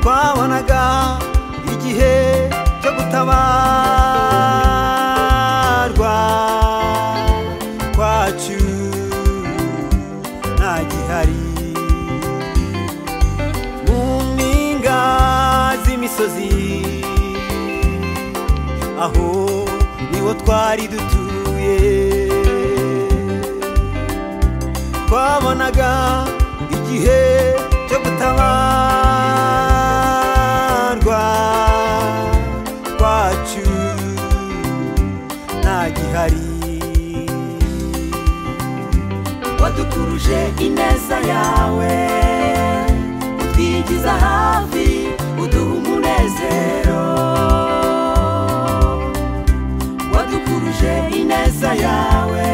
twabonaga igihe cyo gutabarwa kwacu nta gihari mu mpinga z'imisozi aho niho twari dutuye twabonaga igihe cyo gutabarwa kwacu nta gihari wadukuruje ineza yawe utwigiza hafi uduha umunezero wadukuruje ineza yawe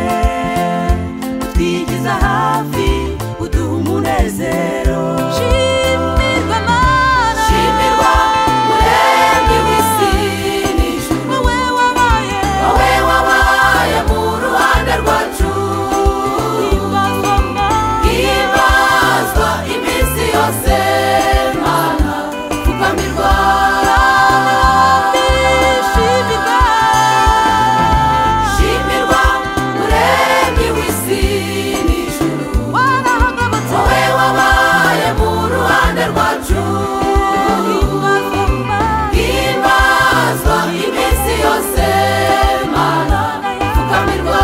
twigiza hafi uduha umunezero shimirwa mana shimirwa muremyi w'isi n'ijuru wowe wabaye wowe wabaye mu ruhande rwacu ingoma hibazwa iminsi yose mana pfukamirwa nishimirwa shimirwa muremyi w'isi n'ijuru warahagobotse wowe wabaye mu ruhande rwacu ingoma himbazwa iminsi yose mana pfukamirwa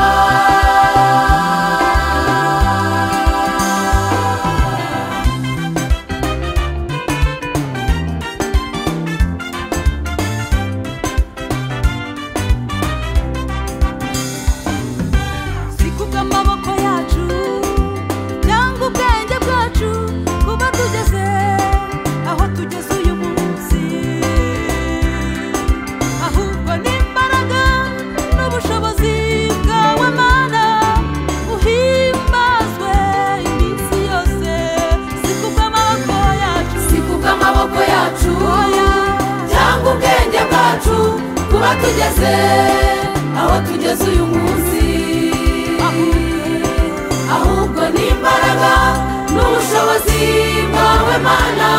si kubw'amaboko yacu cyangwa ubwenge bwacu kuba tugeze aho tugeze uyu munsi ahubwo n'imbaraga n'ubushobozi bwawe mana uhimbazwe iminsi yose si kubw'amaboko yacu si kubw'amaboko yacu oya cyangwa ubwenge bwacu kuba tugeze aho tugeze uyu munsi ahubwo ahubwo n'imbaraga n'ubushobozi bwawe mana